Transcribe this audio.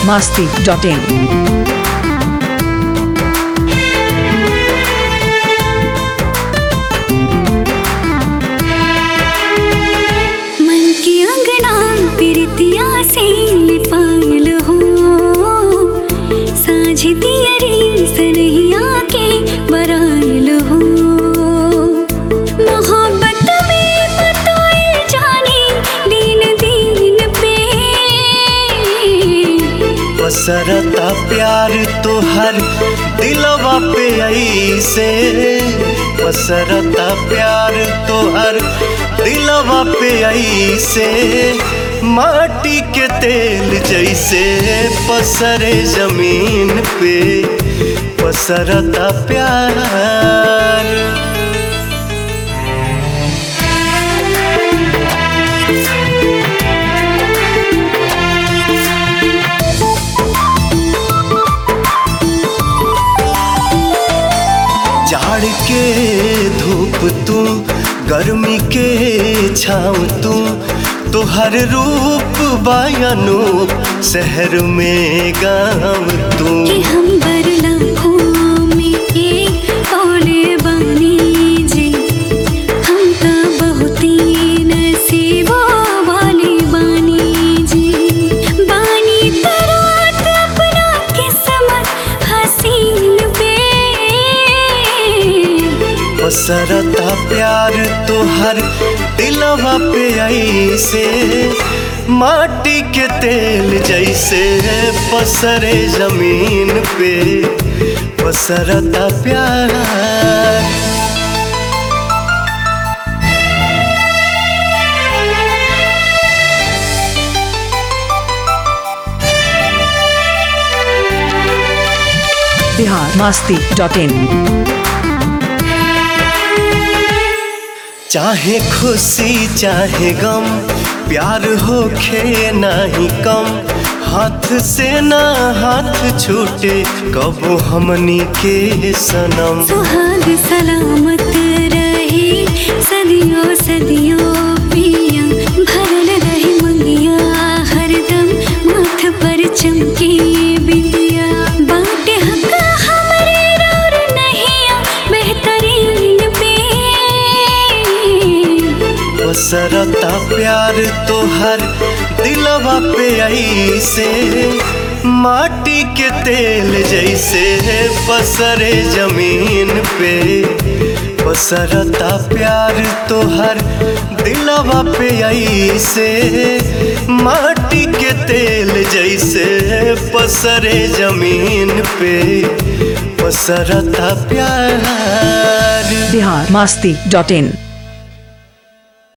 masti.in. मन की अंगना प्रीतिया से लिपायल हो साझ दियरी सरहिया के बरायल हो मोहब्बत में बताए जाने दिन दिन पे पसरता प्यार तोहर दिलवा पे ऐसे पसरता प्यार तोहर दिलवा पे ऐसे माटी के तेल जैसे पसरे जमीन पे पसरता प्यार जाड़ के धूप तू गर्मी के छाँव तू तोहर रूप बायनूप शहर में गाँव तू कि हम बरला में एक तोले बानी जी हम तो बहुत ही नसीबों वाले बानी जी बानी तरात अपना किस्मत हसीन पे पसरता प्यार तोहर दिलवा पे ऐसे माटी के तेल जैसे पसरे जमीन पे पसरता प्यार Bihar masti.in. चाहे खुशी चाहे गम प्यार होखे नाही कम हाथ से ना हाथ छूटे कबो हमनी के सनम सुहाग सलामत रहे सदियों सदियों पिया भरल रहे मंगिया हरदम माथ पर चमके बिंदिया बाटे हक हमरे और नहिया बेहतरीन पे पसरता प्यार तोहर दिलवा पे ऐसे माटी के तेल जैसे पसरे जमीन पे पसरता प्यार तोहर दिलवा पे ऐसे माटी के तेल जैसे पसरे जमीन पे पसरता प्यार Bihar masti.in.